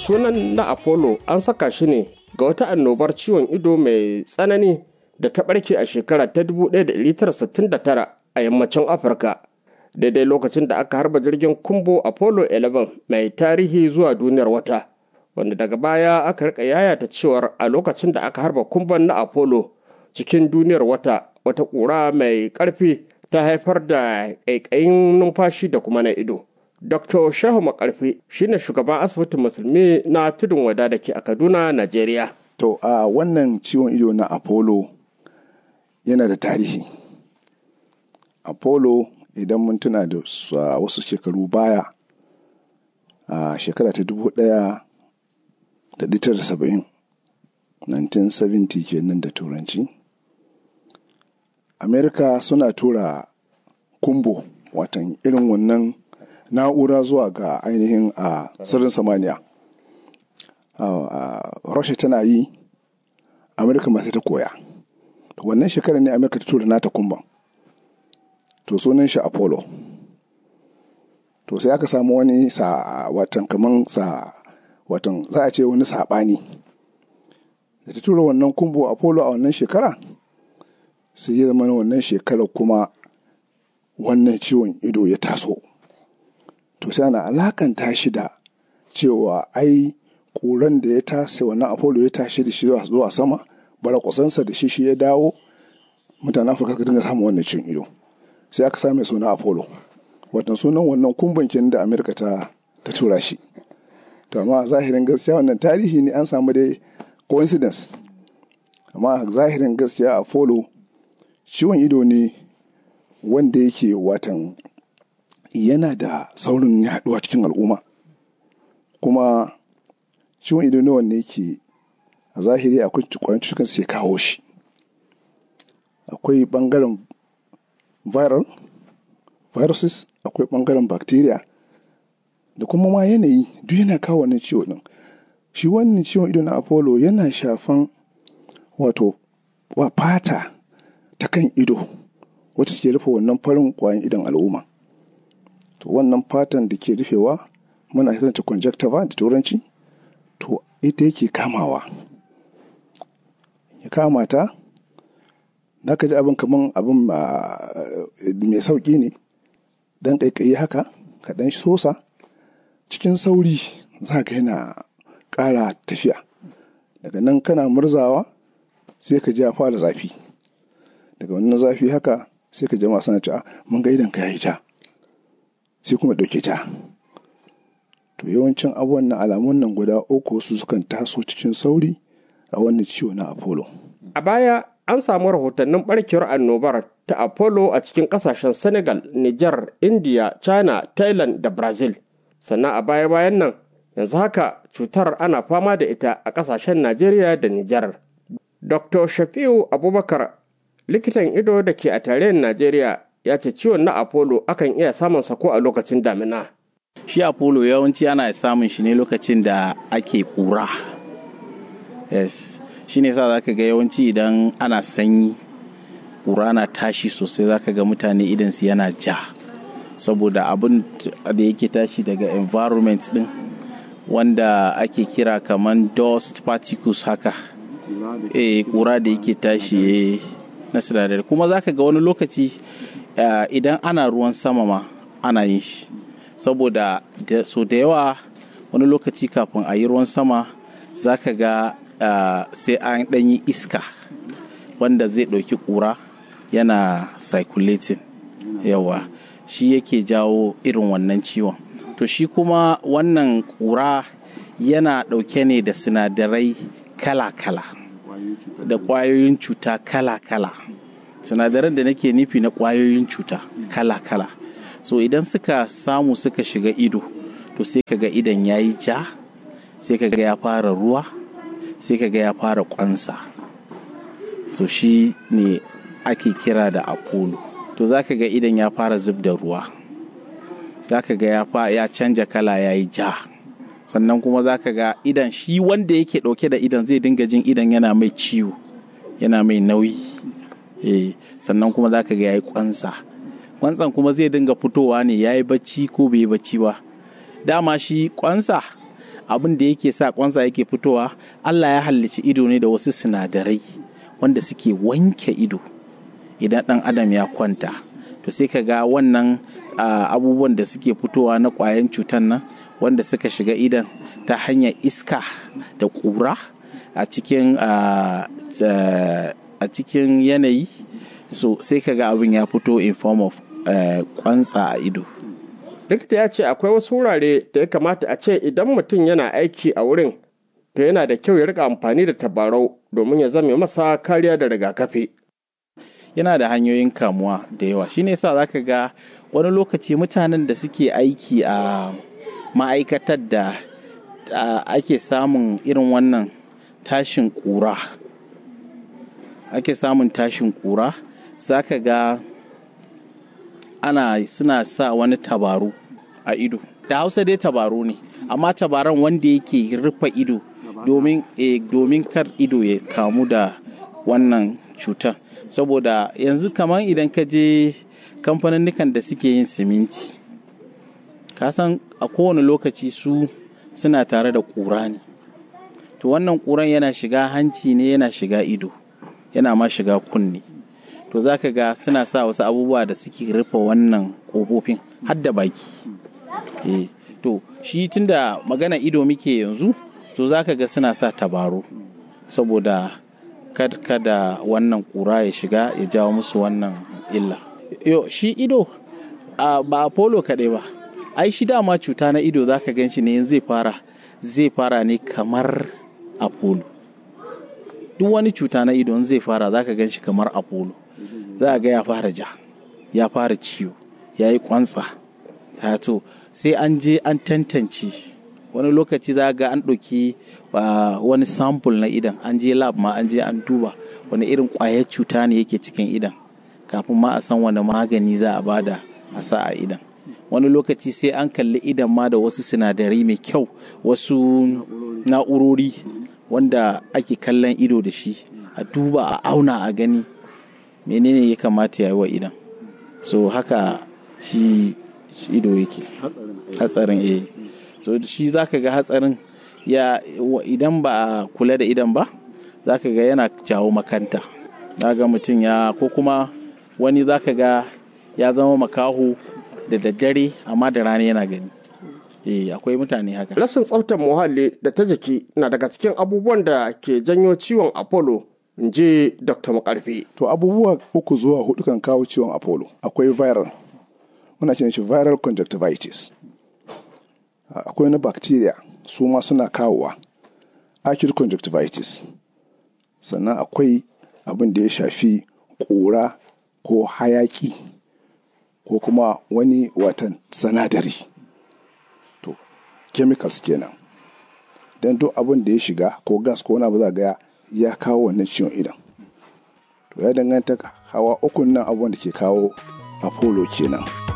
sunan na apollo an saka shi ne ga wata annobar ciwon ido mai tsanani da ta ɓarke a shekara ta 1969 a yammacin afirka daidai lokacin da aka harba jirgin kumbo apollo 11 mai tarihi zuwa duniyar wata wanda daga baya aka rika yayata cewar a lokacin da aka harba kumban na apollo cikin duniyar wata wata ƙura mai ƙarfi ta haifar da ƙaiƙayin numfashi da kuma na ido dr shehu makarfi shine shugaban asibitin musulmi na tudun wada da ke a kaduna najeriya to a uh, wannan ciwon ido na apollo yana da tarihi apollo idan mun tuna da uh, wasu shekaru baya a uh, shekara ta dubu ɗaya da da saba'in 1970 kenan da turanci amerika suna tura kumbo watan irin wannan na'ura zuwa ga ainihin a sirrin samaniya rasha tana yi amurka masu ta koya wannan shekarar ne amurka ta tura nata kumban to sunan shi apollo to sai aka samu wani sa watan kaman sa watan za a ce wani saɓani da ta tura wannan kumbo apollo a wannan shekara sai ya zama wannan shekarar kuma wannan ciwon ido ya taso to sai ana alakanta shi da cewa ai ƙuran da ya tase wannan apollo ya tashi da shi zuwa sama bara kusansa da shi shi ya dawo mutanen afirka ka dinga samun wannan cin ido sai aka same suna apollo watan sunan wannan kumban kenan da amerika ta ta tura shi to amma zahirin gaskiya wannan tarihi ne an samu dai coincidence amma zahirin gaskiya apollo ciwon ido ne wanda yake watan yana da saurin yaduwa cikin al'umma kuma ciwon ido ne wanda yake a zahiri akwai kwayan cutukan sai kawo shi akwai bangaren viral viruses akwai bangaren bacteria da kuma ma yanayi duk yana kawo wannan ciwo din shi wannan ciwon ido na apollo yana shafan wato wa fata ta kan ido wacce ke rufe wannan farin kwayan idon al'umma to wannan fatan da ke rufewa muna kiranta conjunctiva da turanci to ita yake kamawa ya kama ta da ka ji abin kaman abin mai sauƙi ne dan ƙaiƙayi haka ka ɗan sosa cikin sauri za ka yana ƙara tafiya daga nan kana murzawa sai ka ji ya fara zafi daga wannan zafi haka sai ka jama sana cewa mun ga idan ka yayi ja sai kuma ɗauke ta to yawancin abubuwan na alamun nan guda uku su sukan taso cikin sauri a wannan ciwo na apollo a baya an samu rahotannin barkewar annobar ta apollo a cikin kasashen senegal niger india china thailand da brazil sannan a baya-bayan nan yanzu haka cutar ana fama da ita a kasashen najeriya da niger dr shafiu abubakar likitan ido da ke a tarayyar najeriya ya ce ciwon na apollo akan iya samun sako a lokacin damina shi apollo yawanci ana samun shi ne lokacin da ake kura yes shi ne sa za ka ga yawanci idan ana sanyi kura na tashi sosai za ka ga mutane idansu yana ja saboda abin da yake tashi daga environment din wanda ake kira kamar dust particles haka eh kura da yake tashi na sinadari kuma za ka ga wani lokaci idan ana ruwan sama ma ana yin shi saboda so da yawa wani lokaci kafin a yi ruwan sama za ka ga sai an ɗanyi iska wanda zai ɗauki ƙura yana circulating yawa shi yake jawo irin wannan ciwon to shi kuma wannan ƙura yana ɗauke ne da sinadarai kala-kala da ƙwayoyin cuta kala-kala sinadaran da nake nufi na ƙwayoyin cuta kala-kala so idan suka samu suka shiga ido to sai kaga idan ya yi ja sai kaga ya fara ruwa sai kaga ya fara kwansa so shi ne ake kira da apollo to za ka ga idan ya fara zub da ruwa za ka ga ya canja kala ya yi ja sannan kuma za ka ga idan shi wanda yake ɗauke da idan zai dinga jin idan yana mai ciwo yana mai nauyi eh sannan kuma za ka ga ya yi kwansa kwansan kuma zai dinga fitowa ne ya yi bacci ko bai yi bacci ba dama shi kwansa abin da yake sa kwansa yake fitowa Allah ya halicci ido ne da wasu sinadarai wanda suke wanke ido idan ɗan adam ya kwanta to sai ka ga wannan abubuwan da suke fitowa na ƙwayan cutan nan wanda suka shiga idan ta hanyar iska da ƙura a cikin a cikin yanayi so sai ka ga abin ya fito in form of kwantsa a ido likita ya ce akwai wasu wurare da ya kamata a ce idan mutum yana aiki a wurin to yana da kyau ya rika amfani da tabarau domin ya zame masa kariya da rigakafi yana da hanyoyin kamuwa da yawa shine yasa zaka ga wani lokaci mutanen da suke aiki a ma'aikatar da ake samun irin wannan tashin kura ake samun tashin kura zaka ga ana suna sa wani tabaru a ido da hausa dai tabaru ne amma tabaran wanda yake rufe ido domin e, domin kar ido ya kamu da wannan cutar saboda yanzu kamar idan ka je kamfanin da suke yin siminti kasan a kowane lokaci su suna tare da ƙura ne to wannan ƙuran yana shiga hanci ne yana shiga ido yana ma shiga kunne to za ka ga suna sa wasu abubuwa da suke rufe wannan ƙofofin har da baki e, to shi tunda magana ido muke yanzu to za ka ga suna sa tabaru saboda kada wannan ƙura ya shiga ya jawo musu wannan illa yo shi ido ba apollo kaɗai ba ai shi dama cuta na ido za ka gan shi ne zai fara zai fara ne kamar apollo duk wani cuta na ido zai fara za ka gan shi kamar apollo za ga ya fara ja ya fara ciwo ya yi kwantsa ya to sai an je an tantance wani lokaci za ga an ɗauki wani sample na idan an je lab ma an je an duba wani irin ƙwayar cuta ne yake cikin idan kafin ma a san wani magani za a bada a sa a idan wani lokaci sai an kalli idan ma da wasu sinadarai mai kyau wasu na'urori wanda ake kallon ido da shi a duba a auna a gani menene ya kamata ya yi wa idan so haka shi ido yake hatsarin eh so shi zaka ga hatsarin ya idan ba a kula da idan ba zaka ga yana jawo makanta ga mutum ya ko kuma wani zaka ga ya zama makaho da daddare amma da rana yana gani eh akwai mutane haka rashin tsaftar muhalli da ta jiki na daga cikin abubuwan da ke janyo ciwon apollo in ji dr makarfi to abubuwa uku zuwa hudu kan kawo ciwon apollo akwai viral muna kiran shi viral conjunctivitis akwai na bacteria su ma suna kawowa acute conjunctivitis sannan akwai abin da ya shafi ƙura ko hayaki ko kuma wani watan sanadari to chemicals kenan don duk abin da ya shiga ko gas ko wani abu za ga ya kawo wannan ciwon idan to ya danganta hawa ukun nan abubuwan da ke kawo apollo kenan.